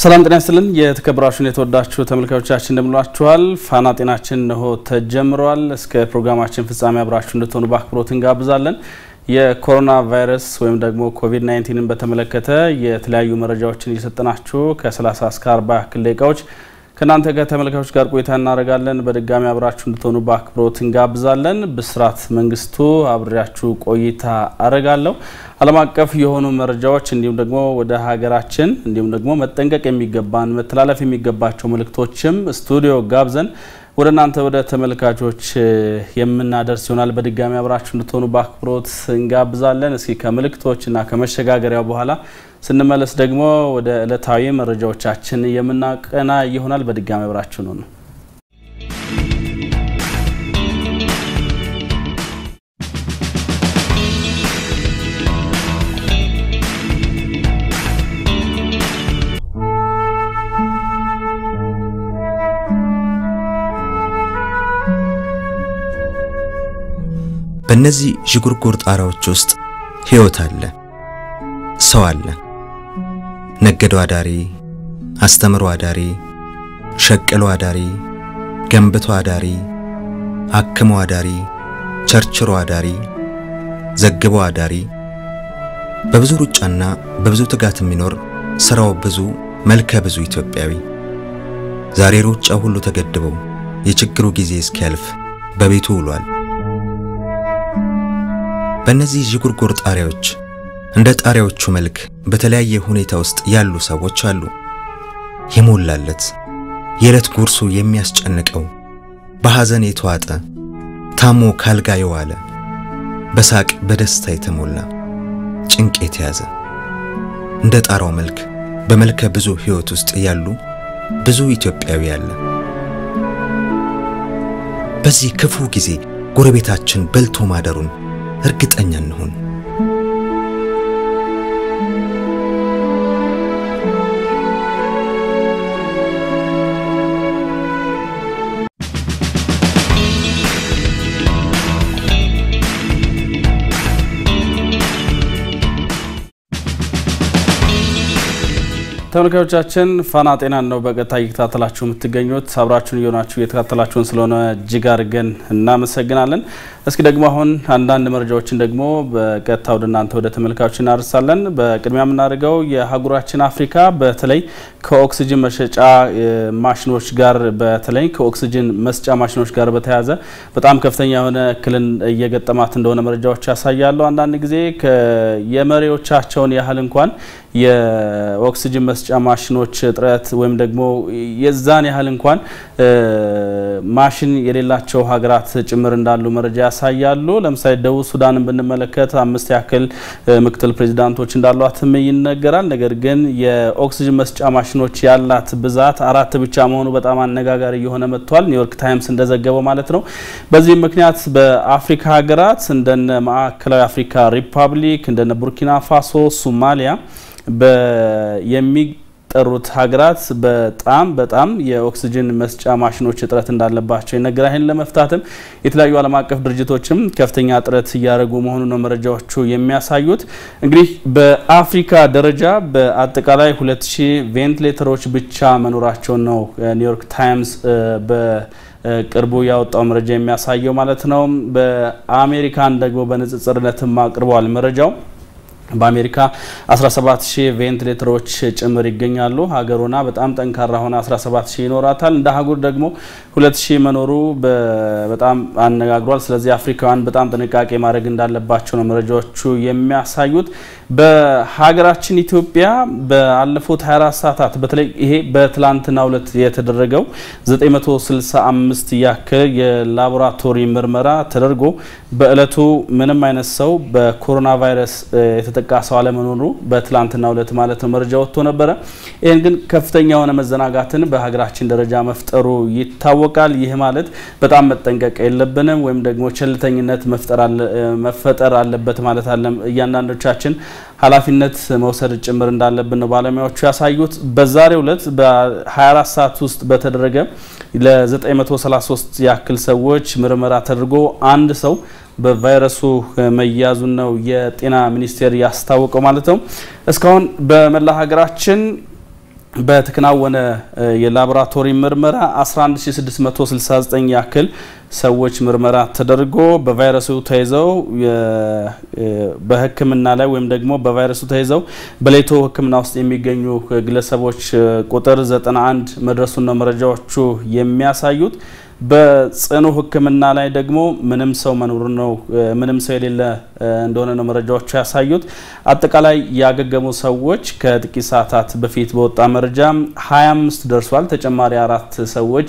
ሰላም ጤና ይስጥልን። የተከበራችሁን የተወዳችሁ ተመልካዮቻችን እንደምንላችኋል። ፋና ጤናችን እንሆ ተጀምሯል። እስከ ፕሮግራማችን ፍጻሜ አብራችሁ እንድትሆኑ በአክብሮት እንጋብዛለን። የኮሮና ቫይረስ ወይም ደግሞ ኮቪድ 19ን በተመለከተ የተለያዩ መረጃዎችን እየሰጠናችሁ ከ30 እስከ 40 ያክል ደቂቃዎች ከእናንተ ጋር ተመልካቾች ጋር ቆይታ እናደርጋለን። በድጋሚ አብራችሁ እንድትሆኑ በአክብሮት እንጋብዛለን። ብስራት መንግስቱ አብሬያችሁ ቆይታ አደርጋለሁ። ዓለም አቀፍ የሆኑ መረጃዎች እንዲሁም ደግሞ ወደ ሀገራችን እንዲሁም ደግሞ መጠንቀቅ የሚገባን መተላለፍ የሚገባቸው መልእክቶችም ስቱዲዮ ጋብዘን ወደ እናንተ ወደ ተመልካቾች የምናደርስ ይሆናል። በድጋሚ አብራችሁ እንድትሆኑ በአክብሮት እንጋብዛለን። እስኪ ከምልክቶችና ከመሸጋገሪያው በኋላ ስንመለስ ደግሞ ወደ ዕለታዊ መረጃዎቻችን የምናቀና ይሆናል። በድጋሚ አብራችሁ ነው ነው በእነዚህ ዥጉርጉር ጣራዎች ውስጥ ሕይወት አለ፣ ሰው አለ። ነገዶ አዳሪ፣ አስተምሮ አዳሪ፣ ሸቅሎ አዳሪ፣ ገንብቶ አዳሪ፣ አክሞ አዳሪ፣ ቸርችሮ አዳሪ፣ ዘግቦ አዳሪ፣ በብዙ ሩጫና በብዙ ትጋት የሚኖር ሥራው ብዙ መልከ ብዙ ኢትዮጵያዊ ዛሬ ሩጫው ሁሉ ተገድበው የችግሩ ጊዜ እስኪያልፍ በቤቱ ውሏል። በእነዚህ ዥጉርጉር ጣሪያዎች እንደ ጣሪያዎቹ መልክ በተለያየ ሁኔታ ውስጥ ያሉ ሰዎች አሉ። የሞላለት የዕለት ጉርሱ የሚያስጨንቀው በሐዘን የተዋጠ ታሞ ካልጋ የዋለ በሳቅ በደስታ የተሞላ ጭንቅ የተያዘ እንደ ጣራው መልክ በመልከ ብዙ ሕይወት ውስጥ ያሉ ብዙ ኢትዮጵያዊ አለ። በዚህ ክፉ ጊዜ ጎረቤታችን በልቶ ማደሩን እርግጠኛ እንሁን። ተመልካዮቻችን ፋና ጤናን ነው በቀጥታ እየተከታተላችሁ የምትገኙት። አብራችሁን እየሆናችሁ እየተከታተላችሁን ስለሆነ እጅግ አድርገን እናመሰግናለን። እስኪ ደግሞ አሁን አንዳንድ መረጃዎችን ደግሞ በቀጥታ ወደ እናንተ ወደ ተመልካዮች እናደርሳለን። በቅድሚያ የምናደርገው የአህጉራችን አፍሪካ በተለይ ከኦክሲጅን መሸጫ ማሽኖች ጋር በተለይ ከኦክሲጅን መስጫ ማሽኖች ጋር በተያያዘ በጣም ከፍተኛ የሆነ እክልን እየገጠማት እንደሆነ መረጃዎች ያሳያሉ። አንዳንድ ጊዜ የመሪዎቻቸውን ያህል እንኳን የኦክሲጅን መስጫ ማሽኖች እጥረት ወይም ደግሞ የዛን ያህል እንኳን ማሽን የሌላቸው ሀገራት ጭምር እንዳሉ መረጃ ያሳያሉ። ለምሳሌ ደቡብ ሱዳንን ብንመለከት አምስት ያክል ምክትል ፕሬዚዳንቶች እንዳሏትም ይነገራል። ነገር ግን የኦክሲጅን መስጫ ማሽኖች ያላት ብዛት አራት ብቻ መሆኑ በጣም አነጋጋሪ እየሆነ መጥቷል። ኒውዮርክ ታይምስ እንደዘገበው ማለት ነው። በዚህም ምክንያት በአፍሪካ ሀገራት እንደነ ማዕከላዊ አፍሪካ ሪፐብሊክ እንደነ ቡርኪና ፋሶ፣ ሶማሊያ የሚጠሩት ሀገራት በጣም በጣም የኦክሲጅን መስጫ ማሽኖች እጥረት እንዳለባቸው ይነገራል። ይህን ለመፍታትም የተለያዩ ዓለም አቀፍ ድርጅቶችም ከፍተኛ ጥረት እያደረጉ መሆኑ ነው መረጃዎቹ የሚያሳዩት። እንግዲህ በአፍሪካ ደረጃ በአጠቃላይ ሁለት ሺህ ቬንቲሌተሮች ብቻ መኖራቸውን ነው ኒውዮርክ ታይምስ በቅርቡ ያወጣው መረጃ የሚያሳየው ማለት ነው። በአሜሪካን ደግሞ በንጽጽርነትም አቅርበዋል መረጃው በአሜሪካ 17 ሺህ ቬንቲሌተሮች ጭምር ይገኛሉ። ሀገሩና በጣም ጠንካራ ሆነ 17 ሺህ ይኖራታል። እንደ አህጉር ደግሞ 2 ሺህ መኖሩ በጣም አነጋግሯል። ስለዚህ አፍሪካውያን በጣም ጥንቃቄ ማድረግ እንዳለባቸው ነው መረጃዎቹ የሚያሳዩት። በሀገራችን ኢትዮጵያ ባለፉት 24 ሰዓታት በተለይ ይሄ በትላንትናው ዕለት የተደረገው 965 ያክል የላቦራቶሪ ምርመራ ተደርጎ በእለቱ ምንም አይነት ሰው በኮሮና ቫይረስ የተጠቃ ሰው አለመኖሩ በትላንትናው ዕለት ማለት ነው መረጃ ወጥቶ ነበረ። ይህን ግን ከፍተኛ የሆነ መዘናጋትን በሀገራችን ደረጃ መፍጠሩ ይታወቃል። ይህ ማለት በጣም መጠንቀቅ የለብንም ወይም ደግሞ ቸልተኝነት መፈጠር አለበት ማለት አለም እያንዳንዶቻችን ኃላፊነት መውሰድ ጭምር እንዳለብን ነው ባለሙያዎቹ ያሳዩት። በዛሬው ዕለት በ24 ሰዓት ውስጥ በተደረገ ለ933 ያክል ሰዎች ምርመራ ተደርጎ አንድ ሰው በቫይረሱ መያዙን ነው የጤና ሚኒስቴር ያስታወቀው ማለት ነው። እስካሁን በመላ ሀገራችን በተከናወነ የላቦራቶሪ ምርመራ 11669 ያክል ሰዎች ምርመራ ተደርጎ በቫይረሱ ተይዘው በሕክምና ላይ ወይም ደግሞ በቫይረሱ ተይዘው በሌቶ ሕክምና ውስጥ የሚገኙ ግለሰቦች ቁጥር 91 መድረሱን ነው መረጃዎቹ የሚያሳዩት። በጽኑ ሕክምና ላይ ደግሞ ምንም ሰው መኖሩ ነው ምንም ሰው የሌለ እንደሆነ ነው መረጃዎቹ ያሳዩት። አጠቃላይ ያገገሙ ሰዎች ከጥቂት ሰዓታት በፊት በወጣ መረጃ 25 ደርሷል። ተጨማሪ አራት ሰዎች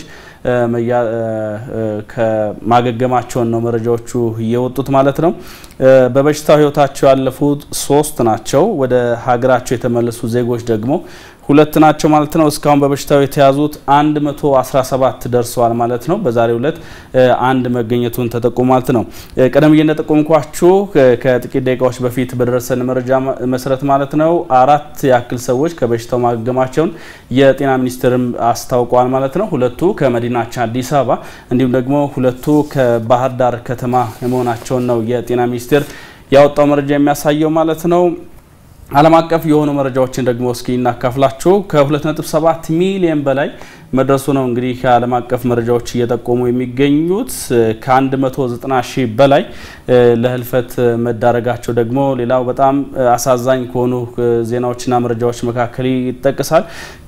ከማገገማቸውን ነው መረጃዎቹ እየወጡት ማለት ነው። በበሽታው ህይወታቸው ያለፉት ሶስት ናቸው። ወደ ሀገራቸው የተመለሱ ዜጎች ደግሞ ሁለት ናቸው ማለት ነው። እስካሁን በበሽታው የተያዙት 117 ደርሰዋል ማለት ነው። በዛሬው ዕለት አንድ መገኘቱን ተጠቁሞ ማለት ነው። ቀደም ብዬ እንደጠቆምኳችሁ ከጥቂት ደቂቃዎች በፊት በደረሰን መረጃ መሰረት ማለት ነው አራት ያክል ሰዎች ከበሽታው ማገገማቸውን የጤና ሚኒስቴርም አስታውቀዋል ማለት ነው። ሁለቱ ከመዲናችን አዲስ አበባ እንዲሁም ደግሞ ሁለቱ ከባህር ዳር ከተማ መሆናቸውን ነው የጤና ሚኒስቴር ያወጣው መረጃ የሚያሳየው ማለት ነው። ዓለም አቀፍ የሆኑ መረጃዎችን ደግሞ እስኪ እናካፍላችሁ። ከ2.7 ሚሊዮን በላይ መድረሱ ነው እንግዲህ ከዓለም አቀፍ መረጃዎች እየጠቆሙ የሚገኙት ከ190 ሺህ በላይ ለህልፈት መዳረጋቸው ደግሞ ሌላው በጣም አሳዛኝ ከሆኑ ዜናዎችና መረጃዎች መካከል ይጠቅሳል።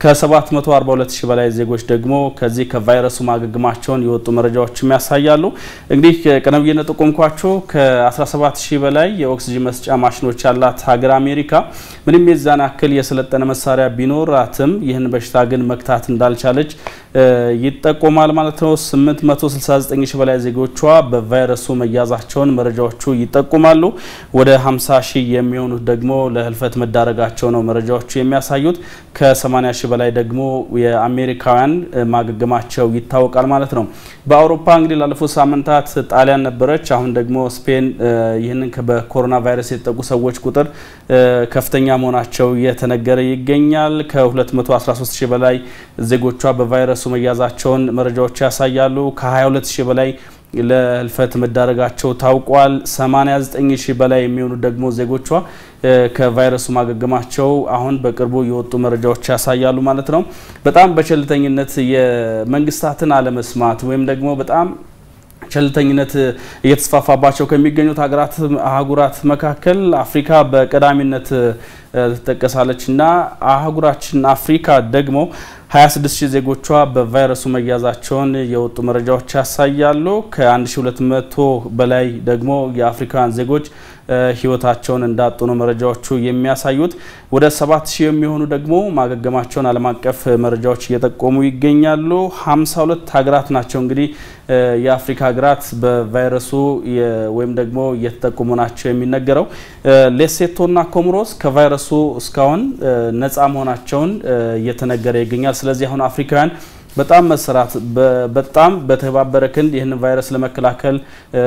ከ742 ሺህ በላይ ዜጎች ደግሞ ከዚህ ከቫይረሱ ማገገማቸውን የወጡ መረጃዎችም ያሳያሉ። እንግዲህ ቀደም ብዬ እንደጠቆምኳችሁ ከ17 ሺህ በላይ የኦክሲጅን መስጫ ማሽኖች ያላት ሀገር አሜሪካ ምንም የዛን ያክል የሰለጠነ መሳሪያ ቢኖራትም ይህን በሽታ ግን መግታት እንዳልቻለች ይጠቆማል ማለት ነው። 869 ሺህ በላይ ዜጎቿ በቫይረሱ መያዛቸውን መረጃዎቹ ይጠቁማሉ። ወደ 50 ሺህ የሚሆኑት ደግሞ ለህልፈት መዳረጋቸው ነው መረጃዎቹ የሚያሳዩት። ከ80 ሺህ በላይ ደግሞ የአሜሪካውያን ማገገማቸው ይታወቃል ማለት ነው። በአውሮፓ እንግዲህ ላለፉት ሳምንታት ጣሊያን ነበረች። አሁን ደግሞ ስፔን ይህንን በኮሮና ቫይረስ የተጠቁ ሰዎች ቁጥር ከፍተኛ መሆናቸው እየተነገረ ይገኛል። ከ213 ሺህ በላይ ዜጎቿ በቫይረሱ መያዛቸውን መረጃዎች ያሳያሉ። ከ22 ሺህ በላይ ለህልፈት መዳረጋቸው ታውቋል። 89 ሺህ በላይ የሚሆኑ ደግሞ ዜጎቿ ከቫይረሱ ማገገማቸው አሁን በቅርቡ የወጡ መረጃዎች ያሳያሉ ማለት ነው። በጣም በቸልተኝነት የመንግስታትን አለመስማት ወይም ደግሞ በጣም ቸልተኝነት እየተስፋፋባቸው ከሚገኙት ሀገራት አህጉራት መካከል አፍሪካ በቀዳሚነት ትጠቀሳለች እና አህጉራችን አፍሪካ ደግሞ 26 ሺህ ዜጎቿ በቫይረሱ መያዛቸውን የወጡ መረጃዎች ያሳያሉ። ከ1200 በላይ ደግሞ የአፍሪካውያን ዜጎች ህይወታቸውን እንዳጡ ነው መረጃዎቹ የሚያሳዩት። ወደ 7000 የሚሆኑ ደግሞ ማገገማቸውን ዓለም አቀፍ መረጃዎች እየጠቆሙ ይገኛሉ። 52 ሀገራት ናቸው እንግዲህ የአፍሪካ ሀገራት በቫይረሱ ወይም ደግሞ እየተጠቁሙ ናቸው የሚነገረው። ሌሴቶና ኮሞሮስ ከቫይረሱ እስካሁን ነፃ መሆናቸውን እየተነገረ ይገኛል። ስለዚህ አሁን አፍሪካውያን በጣም መሰራት በጣም በተባበረ ክንድ ይህንን ቫይረስ ለመከላከል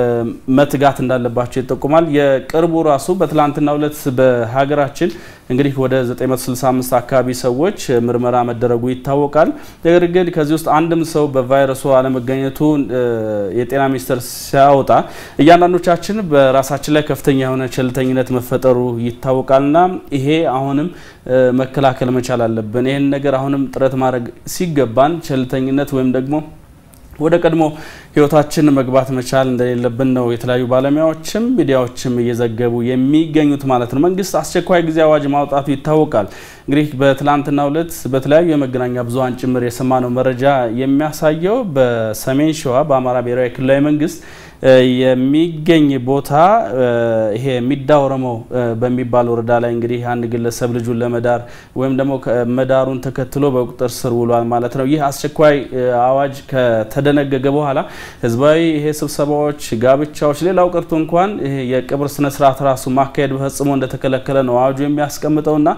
መትጋት እንዳለባቸው ይጠቁማል። የቅርቡ ራሱ በትላንትናው ዕለት በሀገራችን እንግዲህ ወደ 965 አካባቢ ሰዎች ምርመራ መደረጉ ይታወቃል። ነገር ግን ከዚህ ውስጥ አንድም ሰው በቫይረሱ አለመገኘቱ የጤና ሚኒስቴር ሲያወጣ እያንዳንዶቻችን በራሳችን ላይ ከፍተኛ የሆነ ቸልተኝነት መፈጠሩ ይታወቃልና ይሄ አሁንም መከላከል መቻል አለብን። ይህን ነገር አሁንም ጥረት ማድረግ ሲገባን ቸልተኝነት ወይም ደግሞ ወደ ቀድሞ ህይወታችን መግባት መቻል እንደሌለብን ነው የተለያዩ ባለሙያዎችም ሚዲያዎችም እየዘገቡ የሚገኙት ማለት ነው። መንግስት አስቸኳይ ጊዜ አዋጅ ማውጣቱ ይታወቃል። እንግዲህ በትላንትናው ዕለት በተለያዩ የመገናኛ ብዙኃን ጭምር የሰማነው መረጃ የሚያሳየው በሰሜን ሸዋ በአማራ ብሔራዊ ክልላዊ መንግስት የሚገኝ ቦታ ይሄ ሚዳ ኦሮሞ በሚባል ወረዳ ላይ እንግዲህ አንድ ግለሰብ ልጁን ለመዳር ወይም ደግሞ መዳሩን ተከትሎ በቁጥጥር ስር ውሏል ማለት ነው። ይህ አስቸኳይ አዋጅ ከተደነገገ በኋላ ህዝባዊ ይሄ ስብሰባዎች፣ ጋብቻዎች፣ ሌላው ቀርቶ እንኳን ይሄ የቅብር ስነስርዓት ራሱ ማካሄድ ፈጽሞ እንደተከለከለ ነው አዋጁ የሚያስቀምጠውና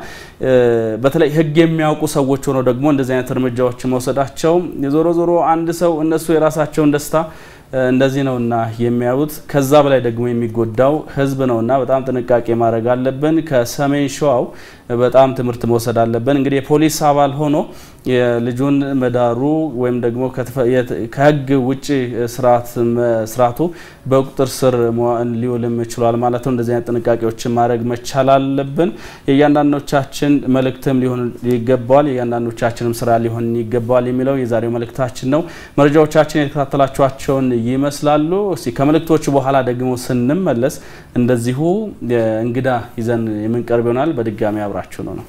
በተለይ ህግ የሚያውቁ ሰዎች ሆነው ደግሞ እንደዚህ አይነት እርምጃዎች መውሰዳቸው ዞሮ ዞሮ አንድ ሰው እነሱ የራሳቸውን ደስታ እንደዚህ ነውና የሚያዩት ከዛ በላይ ደግሞ የሚጎዳው ህዝብ ነውና በጣም ጥንቃቄ ማድረግ አለብን። ከሰሜን ሸዋው በጣም ትምህርት መውሰድ አለብን። እንግዲህ የፖሊስ አባል ሆኖ የልጁን መዳሩ ወይም ደግሞ ከህግ ውጭ ስርዓቱ በቁጥጥር ስር ሊውልም ችሏል ማለት ነው። እንደዚህ አይነት ጥንቃቄዎችን ማድረግ መቻል አለብን። የእያንዳንዶቻችን መልእክትም ሊሆን ይገባዋል፣ የእያንዳንዶቻችንም ስራ ሊሆን ይገባዋል የሚለው የዛሬው መልእክታችን ነው። መረጃዎቻችን የተከታተላችኋቸውን ይመስላሉ። እስቲ ከመልእክቶቹ በኋላ ደግሞ ስንመለስ እንደዚሁ እንግዳ ይዘን የምንቀርብ ይሆናል። በድጋሚ አብራችሁ ነው ነው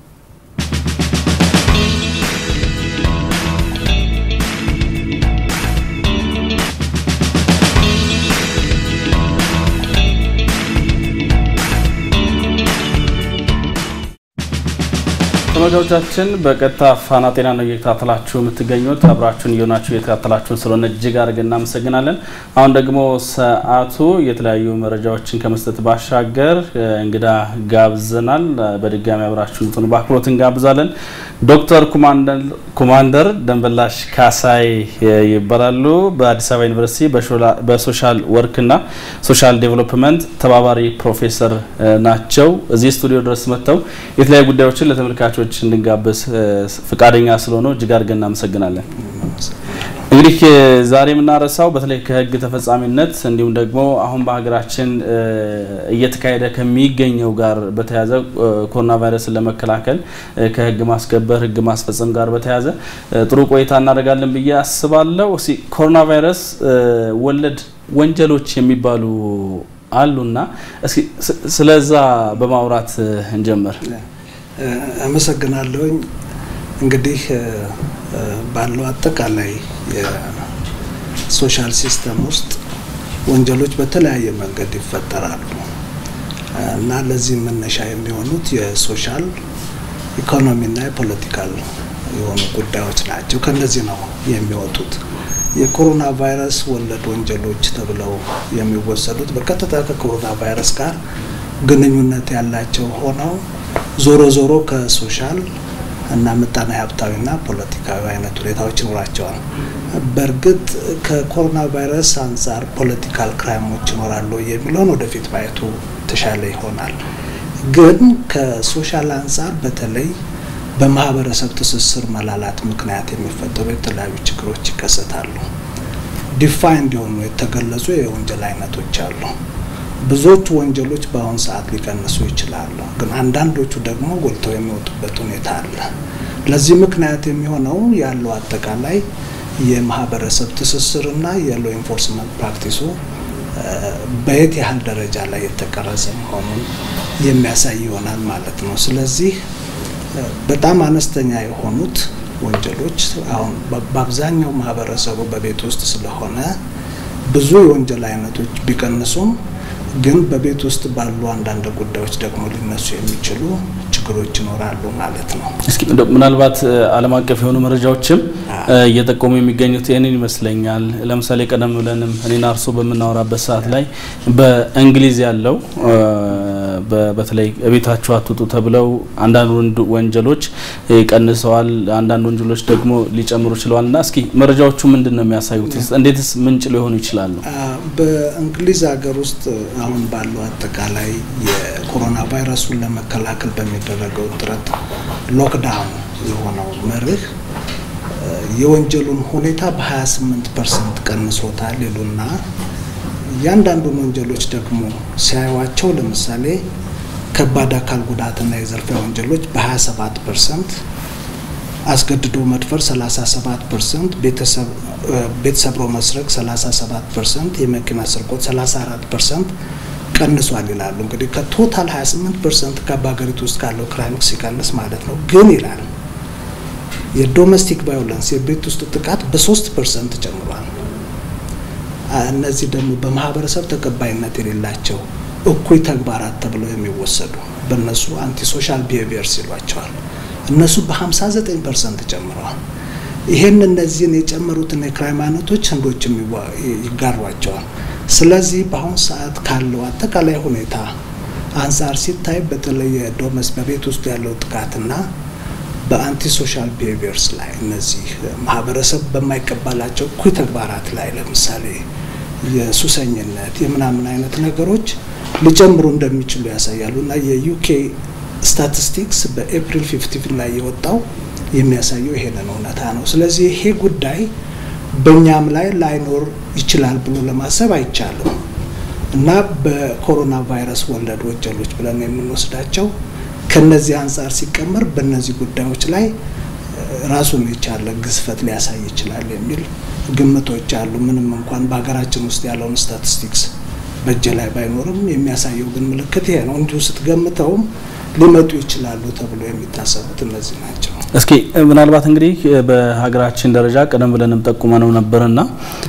ተመልካቾቻችን በቀጥታ ፋና ጤና ነው እየተከታተላችሁ የምትገኙት። አብራችሁን እየሆናችሁ እየተከታተላችሁን ስለሆነ እጅግ አድርገን እናመሰግናለን። አሁን ደግሞ ሰዓቱ የተለያዩ መረጃዎችን ከመስጠት ባሻገር እንግዳ ጋብዘናል። በድጋሚ አብራችሁን ልትሆኑ በአክብሮት እንጋብዛለን። ዶክተር ኮማንደር ደንበላሽ ካሳይ ይባላሉ። በአዲስ አበባ ዩኒቨርሲቲ በሶሻል ወርክና ሶሻል ዴቨሎፕመንት ተባባሪ ፕሮፌሰር ናቸው። እዚህ ስቱዲዮ ድረስ መጥተው የተለያዩ ጉዳዮችን ለተመልካቾች እንድንጋበዝ ፈቃደኛ ስለሆነ እጅግ አድርገን እናመሰግናለን። እንግዲህ ዛሬ የምናነሳው በተለይ ከህግ ተፈጻሚነት እንዲሁም ደግሞ አሁን በሀገራችን እየተካሄደ ከሚገኘው ጋር በተያያዘ ኮሮና ቫይረስን ለመከላከል ከህግ ማስከበር ህግ ማስፈጸም ጋር በተያያዘ ጥሩ ቆይታ እናደርጋለን ብዬ አስባለሁ። እስኪ ኮሮና ቫይረስ ወለድ ወንጀሎች የሚባሉ አሉና እስኪ ስለዛ በማውራት እንጀምር። አመሰግናለሁኝ። እንግዲህ ባለው አጠቃላይ የሶሻል ሲስተም ውስጥ ወንጀሎች በተለያየ መንገድ ይፈጠራሉ እና ለዚህ መነሻ የሚሆኑት የሶሻል ኢኮኖሚና የፖለቲካል የሆኑ ጉዳዮች ናቸው። ከነዚህ ነው የሚወጡት። የኮሮና ቫይረስ ወለድ ወንጀሎች ተብለው የሚወሰዱት በቀጥታ ከኮሮና ቫይረስ ጋር ግንኙነት ያላቸው ሆነው ዞሮ ዞሮ ከሶሻል እና ምጣኔ ሀብታዊና ፖለቲካዊ አይነት ሁኔታዎች ይኖራቸዋል። በእርግጥ ከኮሮና ቫይረስ አንጻር ፖለቲካል ክራይሞች ይኖራሉ የሚለውን ወደፊት ማየቱ የተሻለ ይሆናል። ግን ከሶሻል አንጻር በተለይ በማህበረሰብ ትስስር መላላት ምክንያት የሚፈጠሩ የተለያዩ ችግሮች ይከሰታሉ። ዲፋይንድ የሆኑ የተገለጹ የወንጀል አይነቶች አሉ። ብዙዎቹ ወንጀሎች በአሁኑ ሰዓት ሊቀንሱ ይችላሉ፣ ግን አንዳንዶቹ ደግሞ ጎልተው የሚወጡበት ሁኔታ አለ። ለዚህ ምክንያት የሚሆነው ያለው አጠቃላይ የማህበረሰብ ትስስርና የሎ ኢንፎርስመንት ፕራክቲሱ በየት ያህል ደረጃ ላይ የተቀረጸ መሆኑን የሚያሳይ ይሆናል ማለት ነው። ስለዚህ በጣም አነስተኛ የሆኑት ወንጀሎች አሁን በአብዛኛው ማህበረሰቡ በቤት ውስጥ ስለሆነ ብዙ የወንጀል አይነቶች ቢቀንሱም ግን በቤት ውስጥ ባሉ አንዳንድ ጉዳዮች ደግሞ ሊነሱ የሚችሉ ችግሮች ይኖራሉ ማለት ነው። እስኪ ምናልባት ዓለም አቀፍ የሆኑ መረጃዎችም እየጠቆሙ የሚገኙት ይህንን ይመስለኛል። ለምሳሌ ቀደም ብለንም እኔና እርሶ በምናወራበት ሰዓት ላይ በእንግሊዝ ያለው በተለይ ቤታችሁ አትውጡ ተብለው አንዳንድ ወንጀሎች ቀንሰዋል፣ አንዳንድ ወንጀሎች ደግሞ ሊጨምሩ ችለዋል። እና እስኪ መረጃዎቹ ምንድን ነው የሚያሳዩት? እንዴትስ ምንጭ ሊሆኑ ይችላሉ? በእንግሊዝ ሀገር ውስጥ አሁን ባለው አጠቃላይ የኮሮና ቫይረሱን ለመከላከል በሚደረገው ጥረት ሎክዳውን የሆነው መርህ የወንጀሉን ሁኔታ በ28 ፐርሰንት ቀንሶታል ይሉና እያንዳንዱን ወንጀሎች ደግሞ ሲያዩዋቸው ለምሳሌ ከባድ አካል ጉዳትና የዘርፊያ ወንጀሎች በ27 ፐርሰንት፣ አስገድዶ መድፈር 37 ፐርሰንት፣ ቤት ሰብሮ መስረቅ 37 ፐርሰንት፣ የመኪና ስርቆት 34 ፐርሰንት ቀንሷል ይላሉ። እንግዲህ ከቶታል 28 ፐርሰንት በሀገሪቱ ውስጥ ካለው ክራይም ሲቀንስ ማለት ነው። ግን ይላል የዶሜስቲክ ቫዮለንስ የቤት ውስጥ ጥቃት በሶስት ፐርሰንት ጨምሯል። እነዚህ ደግሞ በማህበረሰብ ተቀባይነት የሌላቸው እኩይ ተግባራት ተብለው የሚወሰዱ በእነሱ አንቲ ሶሻል ቢሄቪየርስ ይሏቸዋል። እነሱ በ59 ፐርሰንት ጨምረዋል። ይሄን እነዚህን የጨመሩትን የክራይም አይነቶች ህንዶችም ይጋሯቸዋል። ስለዚህ በአሁኑ ሰዓት ካለው አጠቃላይ ሁኔታ አንጻር ሲታይ በተለይ ዶመስ በቤት ውስጥ ያለው ጥቃትና በአንቲ ሶሻል ቢሄቪየርስ ላይ እነዚህ ማህበረሰብ በማይቀበላቸው እኩይ ተግባራት ላይ ለምሳሌ የሱሰኝነት የምናምን አይነት ነገሮች ሊጨምሩ እንደሚችሉ ያሳያሉ እና የዩኬ ስታቲስቲክስ በኤፕሪል ፊፍቲን ላይ የወጣው የሚያሳየው ይሄንን እውነታ ነው። ስለዚህ ይሄ ጉዳይ በእኛም ላይ ላይኖር ይችላል ብሎ ለማሰብ አይቻልም እና በኮሮና ቫይረስ ወለድ ወንጀሎች ብለን የምንወስዳቸው ከነዚህ አንጻር ሲቀመር በእነዚህ ጉዳዮች ላይ ራሱን የቻለ ግዝፈት ሊያሳይ ይችላል የሚል ግምቶች አሉ። ምንም እንኳን በሀገራችን ውስጥ ያለውን ስታቲስቲክስ በእጅ ላይ ባይኖርም የሚያሳየው ግን ምልክት ይሄ ነው። እንዲሁ ስትገምተውም ሊመጡ ይችላሉ ተብሎ የሚታሰቡት እነዚህ ናቸው። እስኪ ምናልባት እንግዲህ በሀገራችን ደረጃ ቀደም ብለንም ጠቁመነው ነበርና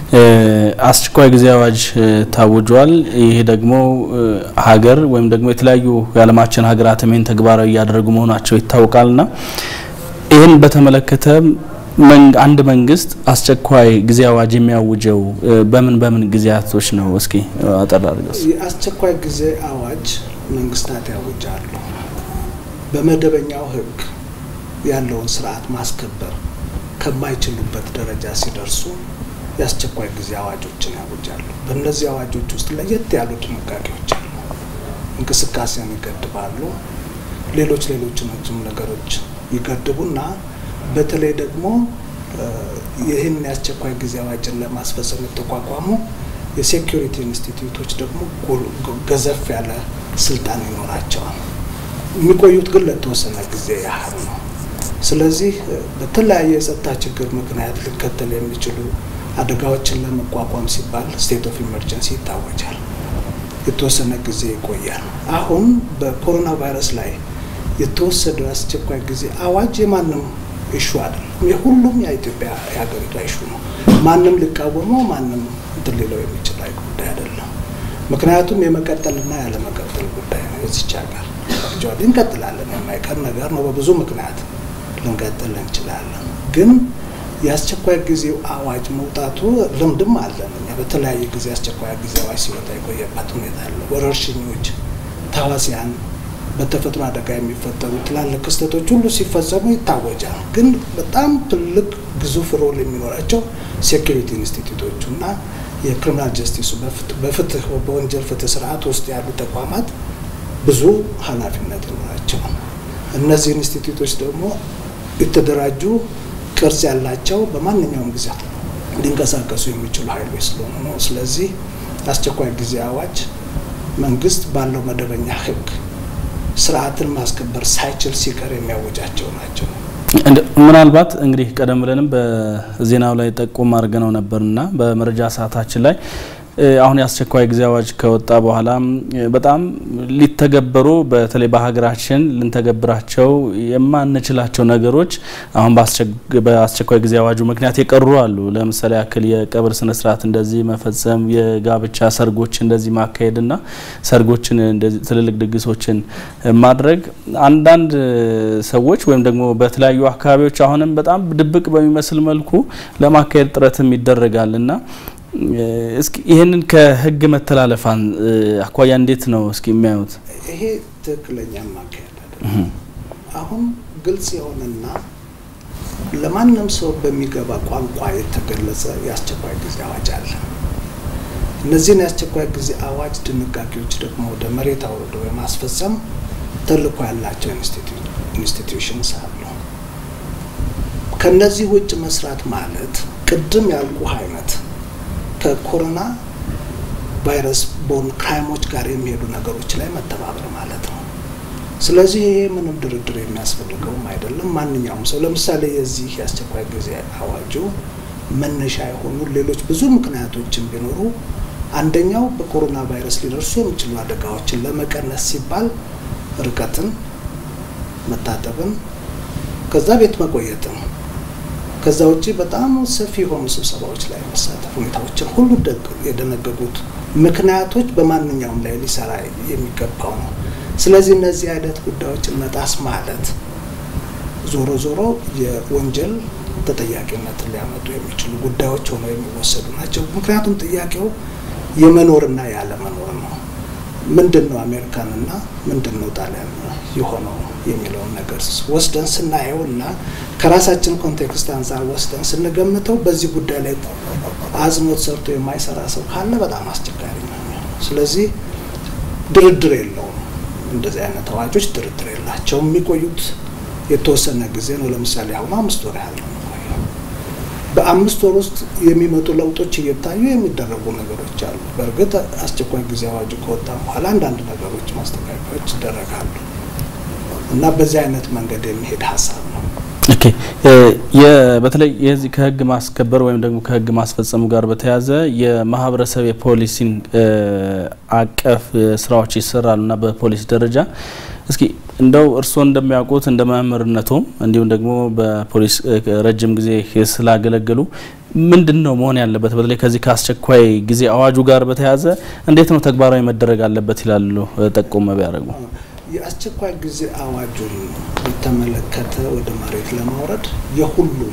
አስቸኳይ ጊዜ አዋጅ ታውጇል። ይሄ ደግሞ ሀገር ወይም ደግሞ የተለያዩ የዓለማችን ሀገራት ይህን ተግባራዊ እያደረጉ መሆናቸው ይታወቃልና ይህን በተመለከተ አንድ መንግስት አስቸኳይ ጊዜ አዋጅ የሚያውጀው በምን በምን ጊዜያቶች ነው? እስኪ አጠር አድርገው። የአስቸኳይ ጊዜ አዋጅ መንግስታት ያውጃሉ። በመደበኛው ሕግ ያለውን ስርዓት ማስከበር ከማይችሉበት ደረጃ ሲደርሱ የአስቸኳይ ጊዜ አዋጆችን ያውጃሉ። በእነዚህ አዋጆች ውስጥ ለየት ያሉ ድንጋጌዎች አሉ። እንቅስቃሴን ይገድባሉ። ሌሎች ሌሎችንም ነገሮች ይገድቡና በተለይ ደግሞ ይህን የአስቸኳይ ጊዜ አዋጅን ለማስፈጸም የተቋቋሙ የሴኪሪቲ ኢንስቲትዩቶች ደግሞ ገዘፍ ያለ ስልጣን ይኖራቸዋል። የሚቆዩት ግን ለተወሰነ ጊዜ ያህል ነው። ስለዚህ በተለያየ የጸጥታ ችግር ምክንያት ሊከተል የሚችሉ አደጋዎችን ለመቋቋም ሲባል ስቴት ኦፍ ኢመርጀንሲ ይታወጃል። የተወሰነ ጊዜ ይቆያል። አሁን በኮሮና ቫይረስ ላይ የተወሰደው የአስቸኳይ ጊዜ አዋጅ የማንም ኢሹ አይደለም። የሁሉም የኢትዮጵያ የሀገሪቷ ኢሹ ነው። ማንም ሊቃወመው ማንም እንትን ሊለው የሚችል ጉዳይ አይደለም። ምክንያቱም የመቀጠልና ያለመቀጠል ጉዳይ ነው። የዚች ሀገር አክቹዋሊ እንቀጥላለን፣ የማይቀር ነገር ነው። በብዙ ምክንያት ልንቀጥል እንችላለን። ግን የአስቸኳይ ጊዜው አዋጅ መውጣቱ ልምድም አለን። እኛ በተለያየ ጊዜ አስቸኳይ ጊዜ አዋጅ ሲወጣ የቆየበት ሁኔታ አለ። ወረርሽኞች፣ ተዋሲያን በተፈጥሮ አደጋ የሚፈጠሩ ትላልቅ ክስተቶች ሁሉ ሲፈጸሙ ይታወጃል። ግን በጣም ትልቅ ግዙፍ ሮል የሚኖራቸው ሴኪሪቲ ኢንስቲትዩቶቹ እና የክሪሚናል ጀስቲሱ በፍትህ በወንጀል ፍትህ ስርዓት ውስጥ ያሉ ተቋማት ብዙ ኃላፊነት ይኖራቸዋል። እነዚህ ኢንስቲትዩቶች ደግሞ የተደራጁ ቅርጽ ያላቸው በማንኛውም ጊዜ ሊንቀሳቀሱ የሚችሉ ኃይሎች ስለሆኑ ነው። ስለዚህ አስቸኳይ ጊዜ አዋጅ መንግስት ባለው መደበኛ ህግ ስርዓትን ማስከበር ሳይችል ሲቀር የሚያወጃቸው ናቸው። ምናልባት እንግዲህ ቀደም ብለንም በዜናው ላይ ጠቁም አድርገነው ነበርና በመረጃ ሰዓታችን ላይ አሁን የአስቸኳይ ጊዜ አዋጅ ከወጣ በኋላ በጣም ሊተገበሩ በተለይ በሀገራችን ልንተገብራቸው የማንችላቸው ነገሮች አሁን በአስቸኳይ ጊዜ አዋጁ ምክንያት የቀሩ አሉ። ለምሳሌ ያክል የቀብር ስነ ስርዓት እንደዚህ መፈጸም፣ የጋብቻ ሰርጎች እንደዚህ ማካሄድና ሰርጎችን እንደዚህ ትልልቅ ድግሶችን ማድረግ አንዳንድ ሰዎች ወይም ደግሞ በተለያዩ አካባቢዎች አሁንም በጣም ድብቅ በሚመስል መልኩ ለማካሄድ ጥረትም ይደረጋል እና እስኪ ይህንን ከህግ መተላለፋን አኳያ እንዴት ነው እስኪ የሚያዩት? ይሄ ትክክለኛ ማካሄድ አይደለም። አሁን ግልጽ የሆነና ለማንም ሰው በሚገባ ቋንቋ የተገለጸ የአስቸኳይ ጊዜ አዋጅ አለ። እነዚህን የአስቸኳይ ጊዜ አዋጅ ድንጋጌዎች ደግሞ ወደ መሬት አውርዶ የማስፈጸም ተልዕኮ ያላቸው ኢንስቲትዩሽንስ አሉ። ከነዚህ ውጭ መስራት ማለት ቅድም ያልኩ አይነት ከኮሮና ቫይረስ በሆኑ ክራይሞች ጋር የሚሄዱ ነገሮች ላይ መተባበር ማለት ነው። ስለዚህ ይሄ ምንም ድርድር የሚያስፈልገውም አይደለም። ማንኛውም ሰው ለምሳሌ የዚህ የአስቸኳይ ጊዜ አዋጁ መነሻ የሆኑ ሌሎች ብዙ ምክንያቶችን ቢኖሩ አንደኛው በኮሮና ቫይረስ ሊደርሱ የሚችሉ አደጋዎችን ለመቀነስ ሲባል ርቀትን፣ መታጠብን፣ ከዛ ቤት መቆየትን ከዛ ውጭ በጣም ሰፊ የሆኑ ስብሰባዎች ላይ መሳተፍ ሁኔታዎችን ሁሉ የደነገጉት ምክንያቶች በማንኛውም ላይ ሊሰራ የሚገባው ነው። ስለዚህ እነዚህ አይነት ጉዳዮችን መጣስ ማለት ዞሮ ዞሮ የወንጀል ተጠያቂነትን ሊያመጡ የሚችሉ ጉዳዮች ሆነው የሚወሰዱ ናቸው። ምክንያቱም ጥያቄው የመኖርና ያለመኖር ነው። ምንድን ነው አሜሪካንና ምንድን ነው ጣሊያን የሆነው የሚለውን ነገር ወስደን ስናየው እና ከራሳችን ኮንቴክስት አንጻር ወስደን ስንገምተው በዚህ ጉዳይ ላይ አጽንኦት ሰርቶ የማይሰራ ሰው ካለ በጣም አስቸጋሪ ነው የሚሆነው። ስለዚህ ድርድር የለውም። እንደዚህ አይነት አዋጆች ድርድር የላቸውም። የሚቆዩት የተወሰነ ጊዜ ነው። ለምሳሌ አሁን አምስት ወር ያህል ነው የሚቆየው። በአምስት ወር ውስጥ የሚመጡ ለውጦች እየታዩ የሚደረጉ ነገሮች አሉ። በእርግጥ አስቸኳይ ጊዜ አዋጁ ከወጣ በኋላ አንዳንድ ነገሮች ማስተካከያዎች ይደረጋሉ እና በዚህ አይነት መንገድ የሚሄድ ሀሳብ ነው። ኦኬ በተለይ የዚህ ከህግ ማስከበር ወይም ደግሞ ከህግ ማስፈጸሙ ጋር በተያያዘ የማህበረሰብ የፖሊሲን አቀፍ ስራዎች ይሰራሉ እና በፖሊስ ደረጃ እስኪ እንደው እርስዎ እንደሚያውቁት እንደ መምህርነቱም እንዲሁም ደግሞ በፖሊስ ረጅም ጊዜ ስላገለገሉ ምንድን ነው መሆን ያለበት በተለይ ከዚህ ከአስቸኳይ ጊዜ አዋጁ ጋር በተያያዘ እንዴት ነው ተግባራዊ መደረግ አለበት ይላሉ? ጠቆመ ቢያደርጉ። የአስቸኳይ ጊዜ አዋጁን በተመለከተ ወደ መሬት ለማውረድ የሁሉም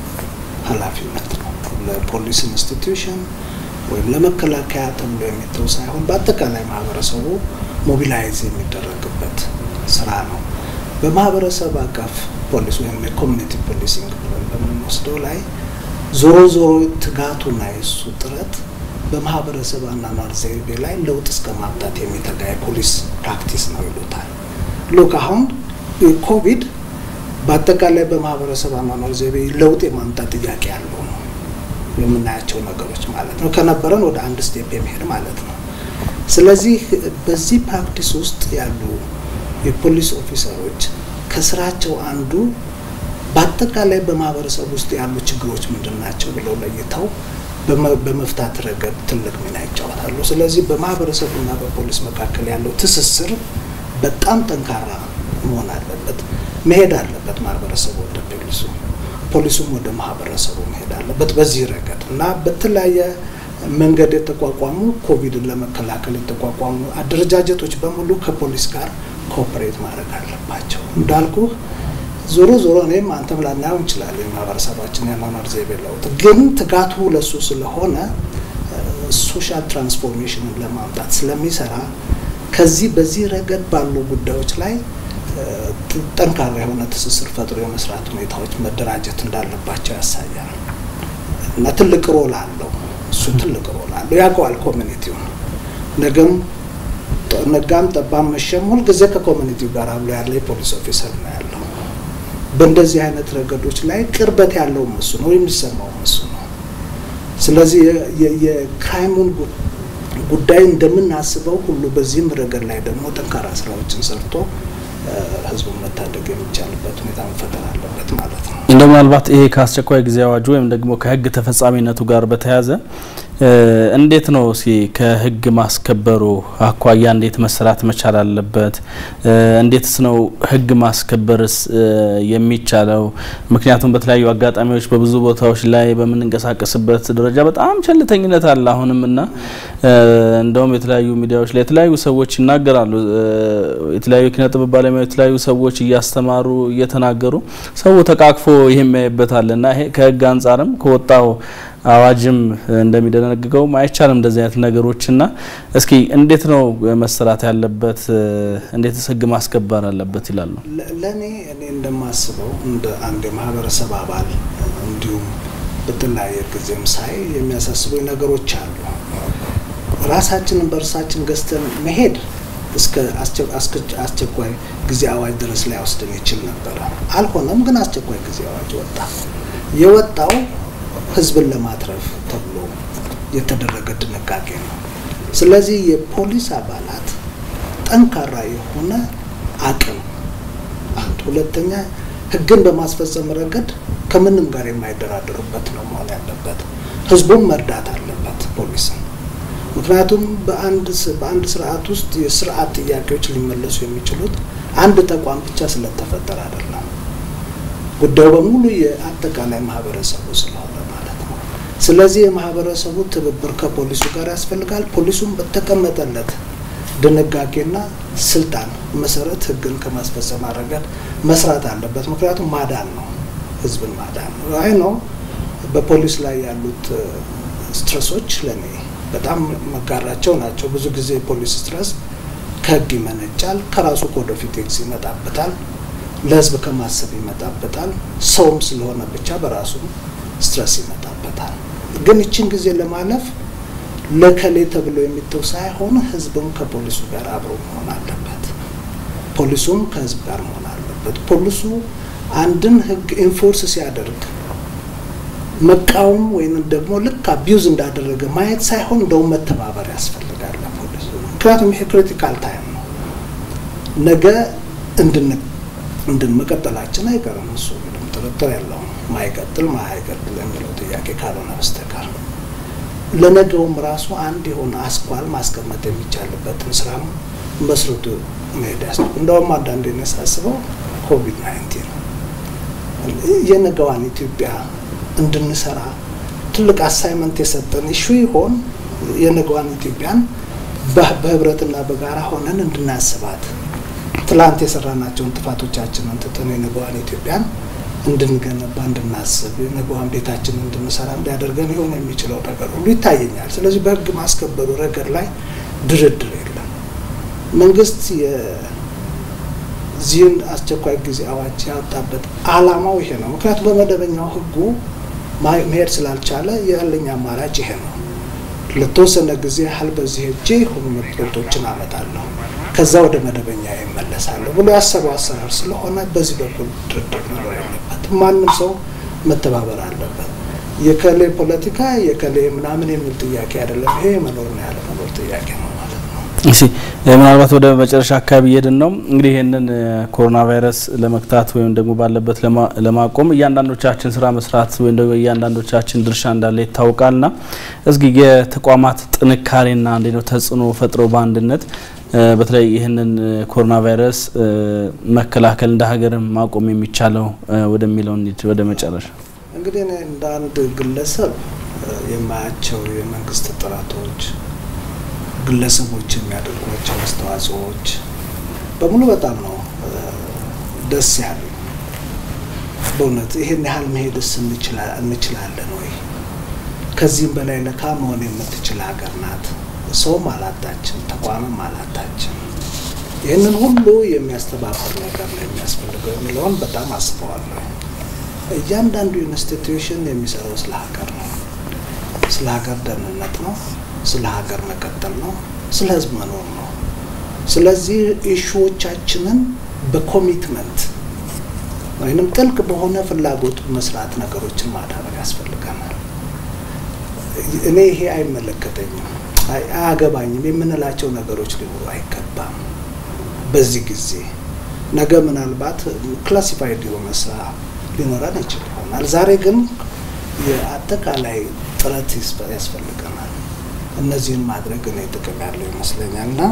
ኃላፊነት ነው። ለፖሊስ ኢንስቲትዩሽን ወይም ለመከላከያ ተብሎ የሚተው ሳይሆን በአጠቃላይ ማህበረሰቡ ሞቢላይዝ የሚደረግበት ስራ ነው። በማህበረሰብ አቀፍ ፖሊስ ወይም የኮሚኒቲ ፖሊሲንግ ብለን በምንወስደው ላይ ዞሮ ዞሮ ትጋቱና የሱ ጥረት በማህበረሰብ አኗኗር ዘይቤ ላይ ለውጥ እስከ ማምጣት የሚተጋ የፖሊስ ፕራክቲስ ነው ይሉታል። ሉክ አሁን ኮቪድ በአጠቃላይ በማህበረሰብ አኗኗር ዘይቤ ለውጥ የማምጣት ጥያቄ ያለው ነው የምናያቸው ነገሮች ማለት ነው። ከነበረን ወደ አንድ ስቴፕ የሚሄድ ማለት ነው። ስለዚህ በዚህ ፕራክቲስ ውስጥ ያሉ የፖሊስ ኦፊሰሮች ከስራቸው አንዱ በአጠቃላይ በማህበረሰብ ውስጥ ያሉ ችግሮች ምንድን ናቸው ብለው ለይተው በመፍታት ረገድ ትልቅ ሚና ይጫወታሉ። ስለዚህ በማህበረሰቡና በፖሊስ መካከል ያለው ትስስር በጣም ጠንካራ መሆን አለበት፣ መሄድ አለበት። ማህበረሰቡ ወደ ፖሊሱ፣ ፖሊሱም ወደ ማህበረሰቡ መሄድ አለበት በዚህ ረገድ እና በተለያየ መንገድ የተቋቋሙ ኮቪድን ለመከላከል የተቋቋሙ አደረጃጀቶች በሙሉ ከፖሊስ ጋር ኮኦፐሬት ማድረግ አለባቸው። እንዳልኩ ዞሮ ዞሮ እኔም አንተም ላናየው እንችላለን የማህበረሰባችን የአኗኗር ዘይቤ ለውጥ፣ ግን ትጋቱ ለሱ ስለሆነ ሶሻል ትራንስፎርሜሽንን ለማምጣት ስለሚሰራ ከዚህ በዚህ ረገድ ባሉ ጉዳዮች ላይ ጠንካራ የሆነ ትስስር ፈጥሮ የመስራት ሁኔታዎች መደራጀት እንዳለባቸው ያሳያል እና ትልቅ ሮል አለው። እሱ ትልቅ ሮል አለው። ያውቀዋል ኮሚኒቲውን ነገም ነጋም ጠባም መሸም ሁልጊዜ ከኮሚኒቲው ጋር አብሎ ያለ የፖሊስ ኦፊሰር ነው ያለው። በእንደዚህ አይነት ረገዶች ላይ ቅርበት ያለው እሱ ነው፣ የሚሰማው እሱ ነው። ስለዚህ የክራይሙን ጉዳይ እንደምናስበው ሁሉ በዚህም ረገድ ላይ ደግሞ ጠንካራ ስራዎችን ሰርቶ ህዝቡን መታደግ የሚቻልበት ሁኔታ መፈጠር አለበት ማለት ነው። እንደ ምናልባት ይሄ ከአስቸኳይ ጊዜ አዋጁ ወይም ደግሞ ከህግ ተፈጻሚነቱ ጋር በተያያዘ እንዴት ነው እስኪ ከህግ ማስከበሩ አኳያ እንዴት መሰራት መቻል አለበት? እንዴትስ ነው ህግ ማስከበርስ የሚቻለው? ምክንያቱም በተለያዩ አጋጣሚዎች በብዙ ቦታዎች ላይ በምንንቀሳቀስበት ደረጃ በጣም ቸልተኝነት አለ አሁንም እና እንደውም የተለያዩ ሚዲያዎች ላይ የተለያዩ ሰዎች ይናገራሉ። የተለያዩ ኪነ ጥበብ ባለሙያ የተለያዩ ሰዎች እያስተማሩ እየተናገሩ ሰው ተቃቅፎ ይህ የሚያይበታል እና ይሄ ከህግ አንጻርም ከወጣው አዋጅም እንደሚደነግገውም አይቻልም እንደዚህ አይነት ነገሮችና እስኪ እንዴት ነው መሰራት ያለበት? እንዴትስ ህግ ማስከበር አለበት ይላሉ። ለእኔ እኔ እንደማስበው እንደ አንድ የማህበረሰብ አባል እንዲሁም በተለያየ ጊዜም ሳይ የሚያሳስቡኝ ነገሮች አሉ። ራሳችንን በእርሳችን ገዝተን መሄድ እስከ አስቸኳይ ጊዜ አዋጅ ድረስ ላይ ወስደን ይችል ነበረ። አልሆነም፣ ግን አስቸኳይ ጊዜ አዋጅ ወጣ። የወጣው ህዝብን ለማትረፍ ተብሎ የተደረገ ድንጋጌ ነው። ስለዚህ የፖሊስ አባላት ጠንካራ የሆነ አቅም አንድ፣ ሁለተኛ ህግን በማስፈጸም ረገድ ከምንም ጋር የማይደራደሩበት ነው መሆን ያለበት። ህዝቡን መርዳት አለበት ፖሊስን። ምክንያቱም በአንድ በአንድ ስርዓት ውስጥ የስርዓት ጥያቄዎች ሊመለሱ የሚችሉት አንድ ተቋም ብቻ ስለተፈጠረ አይደለም። ጉዳዩ በሙሉ የአጠቃላይ ማህበረሰቡ ስለሆነ ማለት ነው። ስለዚህ የማህበረሰቡ ትብብር ከፖሊሱ ጋር ያስፈልጋል። ፖሊሱም በተቀመጠለት ድንጋጌና ስልጣን መሰረት ህግን ከማስፈጸም ረገድ መስራት አለበት። ምክንያቱም ማዳን ነው፣ ህዝብን ማዳን ነው። አይ ነው በፖሊስ ላይ ያሉት ስትረሶች ለእኔ በጣም መጋራቸው ናቸው። ብዙ ጊዜ የፖሊስ ስትረስ ከህግ ይመነጫል፣ ከራሱ ኮድ ኦፍ ኢቲክስ ይመጣበታል፣ ለህዝብ ከማሰብ ይመጣበታል። ሰውም ስለሆነ ብቻ በራሱ ስትረስ ይመጣበታል። ግን ይችን ጊዜ ለማለፍ ለከሌ ተብሎ የሚተው ሳይሆን ህዝብም ከፖሊሱ ጋር አብሮ መሆን አለበት። ፖሊሱም ከህዝብ ጋር መሆን አለበት። ፖሊሱ አንድን ህግ ኢንፎርስ ሲያደርግ መቃወም ወይም ደግሞ ልክ አቢዩዝ እንዳደረገ ማየት ሳይሆን እንደውም መተባበር ያስፈልጋል ፖሊሱ። ምክንያቱም ይሄ ክሪቲካል ታይም ነው። ነገ እንድን መቀጠላችን አይቀርም። እሱ ምንም ጥርጥር የለውም። ማይቀጥል ማይቀጥል የሚለው ጥያቄ ካልሆነ በስተቀር ለነገውም ራሱ አንድ የሆነ አስኳል ማስቀመጥ የሚቻልበትን ስራም መስርቱ መሄድ ያስ እንደውም አንዳንዴ ሳስበው ኮቪድ ናይንቲን የነገዋን ኢትዮጵያ እንድንሰራ ትልቅ አሳይመንት የሰጠን ኢሹ ይሆን? የነገዋን ኢትዮጵያን በህብረትና በጋራ ሆነን እንድናስባት ትላንት የሰራናቸውን ጥፋቶቻችንን ትተን የነገዋን ኢትዮጵያን እንድንገነባ እንድናስብ የነገዋን ቤታችንን እንድንሰራ እንዲያደርገን ሊሆን የሚችለው ነገር ሁሉ ይታየኛል። ስለዚህ በህግ ማስከበሩ ረገድ ላይ ድርድር የለም። መንግስት የዚህን አስቸኳይ ጊዜ አዋጅ ያወጣበት አላማው ይሄ ነው። ምክንያቱም በመደበኛው ህጉ መሄድ ስላልቻለ ያለኝ አማራጭ ይሄ ነው። ለተወሰነ ጊዜ ያህል በዚህ ሄጄ የሆኑ መብቶችን አመጣለሁ፣ ከዛ ወደ መደበኛ ይመለሳለሁ ብሎ ያሰበው አሰራር ስለሆነ በዚህ በኩል ድርድር መኖር የለበትም። ማንም ሰው መተባበር አለበት። የከሌ ፖለቲካ የከሌ ምናምን የሚል ጥያቄ አይደለም። ይሄ የመኖርና ያለ መኖር ጥያቄ ነው ማለት ነው። እሺ ምናልባት ወደ መጨረሻ አካባቢ እየሄድን ነው። እንግዲህ ይህንን ኮሮና ቫይረስ ለመግታት ወይም ደግሞ ባለበት ለማቆም እያንዳንዶቻችን ስራ መስራት ወይም ደግሞ እያንዳንዶቻችን ድርሻ እንዳለ ይታወቃልና እስኪ የተቋማት ጥንካሬና እንዴት ነው ተጽዕኖ ፈጥሮ በአንድነት በተለይ ይህንን ኮሮና ቫይረስ መከላከል እንደ ሀገርም ማቆም የሚቻለው ወደሚለው እንሂድ። ወደ መጨረሻ እንግዲህ እኔ እንደ አንድ ግለሰብ የማያቸው የመንግስት ጥረቶች ግለሰቦች የሚያደርጓቸው አስተዋጽኦዎች በሙሉ በጣም ነው ደስ ያሉ። በእውነት ይሄን ያህል መሄድስ እንችላለን ወይ? ከዚህም በላይ ለካ መሆን የምትችል ሀገር ናት። ሰውም አላጣችም፣ ተቋምም አላጣችም። ይህንን ሁሉ የሚያስተባበር ነገር ነው የሚያስፈልገው የሚለውን በጣም አስበዋለሁ። እያንዳንዱ ኢንስቲትዩሽን የሚሰራው ስለ ሀገር ነው፣ ስለ ሀገር ደህንነት ነው ስለ ሀገር መቀጠል ነው። ስለ ህዝብ መኖር ነው። ስለዚህ ኢሹዎቻችንን በኮሚትመንት ወይንም ጥልቅ በሆነ ፍላጎት መስራት ነገሮችን ማዳበር ያስፈልገናል። እኔ ይሄ አይመለከተኝም፣ አያገባኝም የምንላቸው ነገሮች ሊኖሩ አይገባም። በዚህ ጊዜ ነገ ምናልባት ክላሲፋይድ የሆነ ስራ ሊኖረን ይችል ይሆናል። ዛሬ ግን የአጠቃላይ ጥረት ያስፈልገናል። እነዚህን ማድረግ እኔ ጥቅም ያለው ይመስለኛል እና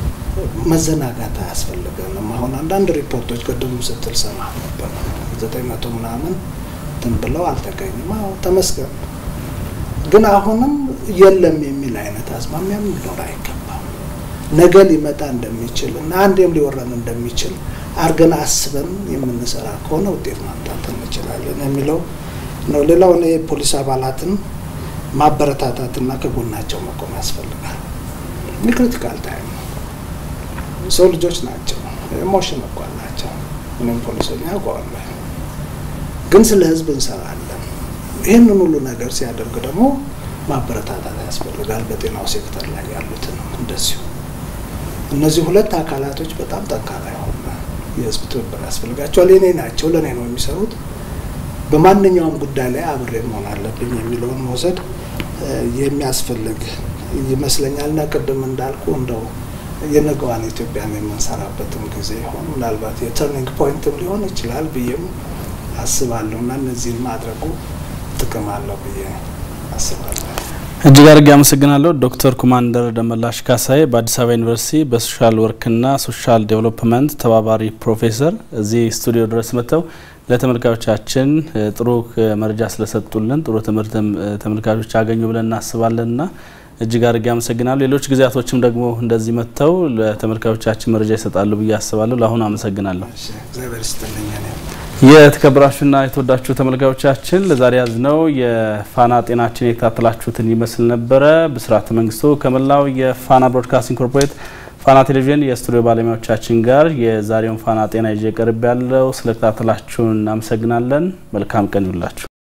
መዘናጋት አያስፈልገንም። አሁን አንዳንድ ሪፖርቶች ቅድም ስትል ሰማ ነበር ዘጠኝ መቶ ምናምን እንትን ብለው አልተገኙም። አዎ ተመስገን። ግን አሁንም የለም የሚል አይነት አዝማሚያም ሊኖር አይገባም። ነገ ሊመጣ እንደሚችል እና አንዴም ሊወረን እንደሚችል አርገን አስበን የምንሰራ ከሆነ ውጤት ማምጣት እንችላለን የሚለው ነው። ሌላው እኔ የፖሊስ አባላትን ማበረታታትና ከጎናቸው መቆም ያስፈልጋል። የክሪቲካል ታይም ነው። ሰው ልጆች ናቸው። ኢሞሽን እኮ አላቸው። ምንም ፖሊሶኛ ያውቀዋለሁ። ግን ስለ ህዝብ እንሰራለን። ይህንን ሁሉ ነገር ሲያደርግ ደግሞ ማበረታታት ያስፈልጋል። በጤናው ሴክተር ላይ ያሉትን እንደዚሁ እነዚህ ሁለት አካላቶች በጣም ጠንካራ የሆነ የህዝብ ትብብር ያስፈልጋቸዋል። የኔ ናቸው፣ ለእኔ ነው የሚሰሩት በማንኛውም ጉዳይ ላይ አብሬ መሆን አለብኝ የሚለውን መውሰድ የሚያስፈልግ ይመስለኛል። እና ቅድም እንዳልኩ እንደው የነገዋን ኢትዮጵያን የምንሰራበትም ጊዜ ይሆን ምናልባት የተርኒንግ ፖይንትም ሊሆን ይችላል ብዬም አስባለሁ እና እነዚህን ማድረጉ ጥቅም አለው ብዬ አስባለሁ። እጅግ አድርጌ አመሰግናለሁ ዶክተር ኩማንደር ደመላሽ ካሳዬ በአዲስ አበባ ዩኒቨርሲቲ በሶሻል ወርክና ሶሻል ዴቨሎፕመንት ተባባሪ ፕሮፌሰር እዚህ ስቱዲዮ ድረስ መጥተው ለተመልካቾቻችን ጥሩ መረጃ ስለሰጡልን ጥሩ ትምህርትም ተመልካቾች አገኙ ብለን እናስባለንና እጅግ አድርጌ አመሰግናለሁ። ሌሎች ጊዜያቶችም ደግሞ እንደዚህ መጥተው ለተመልካቾቻችን መረጃ ይሰጣሉ ብዬ አስባለሁ። ለአሁኑ አመሰግናለሁ። እግዚአብሔር ይስጥልኝ። የተከበራችሁና የተወዳችሁ ተመልካቾቻችን ለዛሬ ያዝነው የፋና ጤናችን የተከታተላችሁትን ይመስል ነበረ። ብስራት መንግስቱ ከመላው የፋና ብሮድካስቲንግ ኮርፖሬት ፋና ቴሌቪዥን የስቱዲዮ ባለሙያዎቻችን ጋር የዛሬውን ፋና ጤና ይዤ ቀርብ ያለው ስለተከታተላችሁን እናመሰግናለን። መልካም ቀን ይውላችሁ።